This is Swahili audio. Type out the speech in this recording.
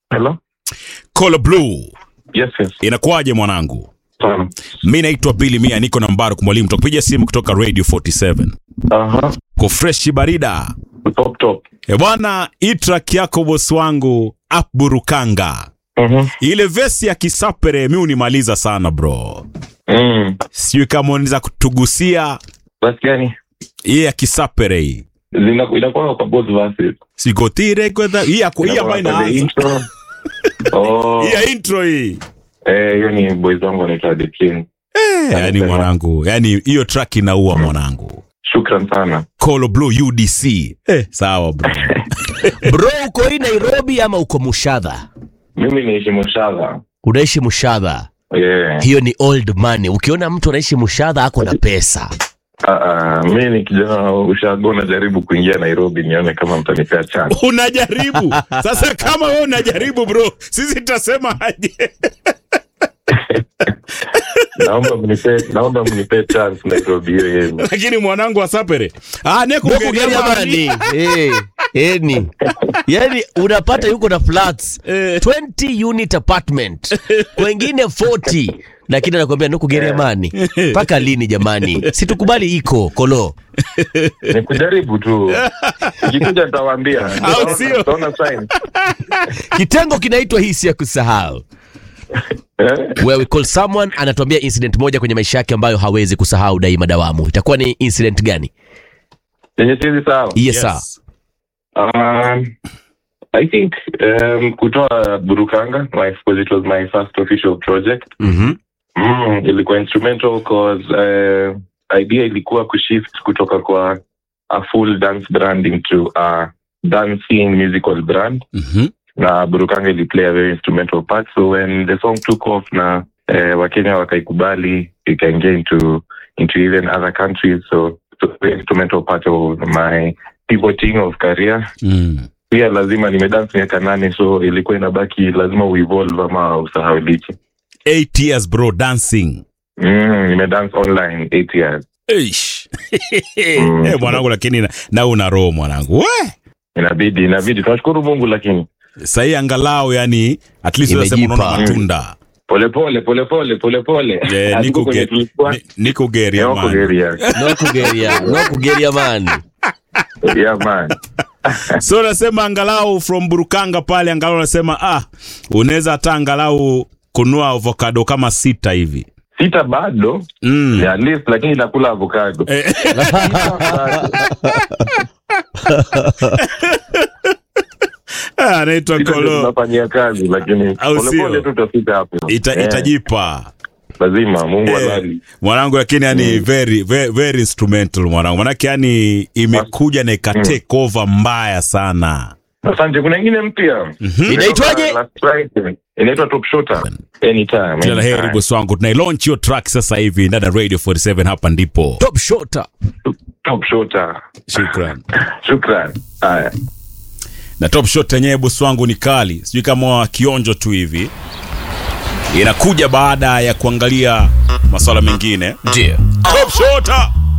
Hello? Colo Blue. Yes, yes. Inakuwaje mwanangu? Sana. Mi naitwa Billy Mia, niko na Mbaruk Mwalimu, tukupiga simu kutoka Radio 47 Aha. ko freshi barida. Top top. E bwana, hii track yako bosi wangu Up Burukanga, Mhm. ile vesi ya Kisapere mi unimaliza sana bro, Mm. sijui kama unaweza kutugusia Basi gani? hii ya Kisapere hii Zina inakuwa kwa both verses. sigotire kwenda hii ya hii ambayo Inakuwa kwa the inaanza intro. Oh. hii ya intro hii Eh, hiyo ni boys wangu wanaitwa The King. eh, yani mwanangu, yani hiyo track inaua mwanangu. Shukran sana. Colo Blue UDC eh, sawa bro. Bro, uko hii Nairobi ama uko Mushadha? Mimi naishi Moshadha. Unaishi Mushadha? Yeah. Hiyo ni old money. Ukiona mtu anaishi Mushadha ako na pesa. Ah, ah, mi ni kijana wa ushago najaribu kuingia Nairobi nione kama mtanipea chance. unajaribu sasa kama wewe unajaribu bro sisi tutasema aje Naomba mnipe naomba mnipe chance Nairobi hiyo yenu. lakini mwanangu asapere ah, nekugeria Jamani, eh, eni. Yaani unapata yuko na flats Eh. 20 unit apartment. Kwengine 40. Lakini anakuambia nuku Geriamani. Mpaka lini jamani? Situkubali iko kolo. Ni kujaribu tu. Ikikuja nitawaambia. Au sio? Taona sign. Kitengo kinaitwa hisi ya kusahau. Eh? Where we call someone anatuambia incident moja kwenye maisha yake ambayo hawezi kusahau daima dawamu. Itakuwa ni incident gani? Yenye sizi sawa. Yes, sir. Um, I think um, kutoa Burukanga, my, because it was my first official project. Mhm. Mm, ilikuwa instrumental cause uh, idea ilikuwa kushift kutoka kwa a full dance brand into a dancing musical brand Mhm. na Burukanga ili play a very instrumental part so when the song took off na uh, Wakenya wakaikubali ikaingia into into even other countries so so very instrumental part of my pivoting of career Mm. pia lazima nimedance miaka nane so ilikuwa inabaki lazima uevolve ama usahaulike Eight years bro dancing mm, nimedance online eight years Eish. Eh, mwanangu lakini na, na una roho mwanangu we inabidi inabidi tunashukuru mungu lakini sahii angalau yani at least unasema Imejipa. unaona matunda polepole polepole polepole Eh, Hatuko niko kwenye ge- tulikuwa, ni- niko geria ni wako man geria. No kugeria, no kugeria man. Yeah, man. so unasema angalau from burukanga pale angalau unasema ah unaweza hata angalau kunua avocado kama sita hivi sita bado mm. yeah, at least lakini nakula avocado Eh. Ah, anaitwa Sita ndio kolo tunafanyia kazi lakini Au sio? polepole tu tutafika hapo Ita, Eh, itajipa lazima mungu Eh, alali mwanangu lakini yani very, very, very instrumental mwanangu manake yani imekuja na ikatake over mbaya sana asante kuna ingine mpya Inaitwaje? Last Friday. inaitwa top shooter anytime kila la heri anytime. bosi wangu tunailaunch hiyo track sasa hivi ndani ya radio 47 hapa ndipo Top shota. top shooter shukran shukran haya na top shot yenyewe bosi wangu ni kali sijui kama wa kionjo tu hivi inakuja baada ya kuangalia masuala mengine Ndio. top shota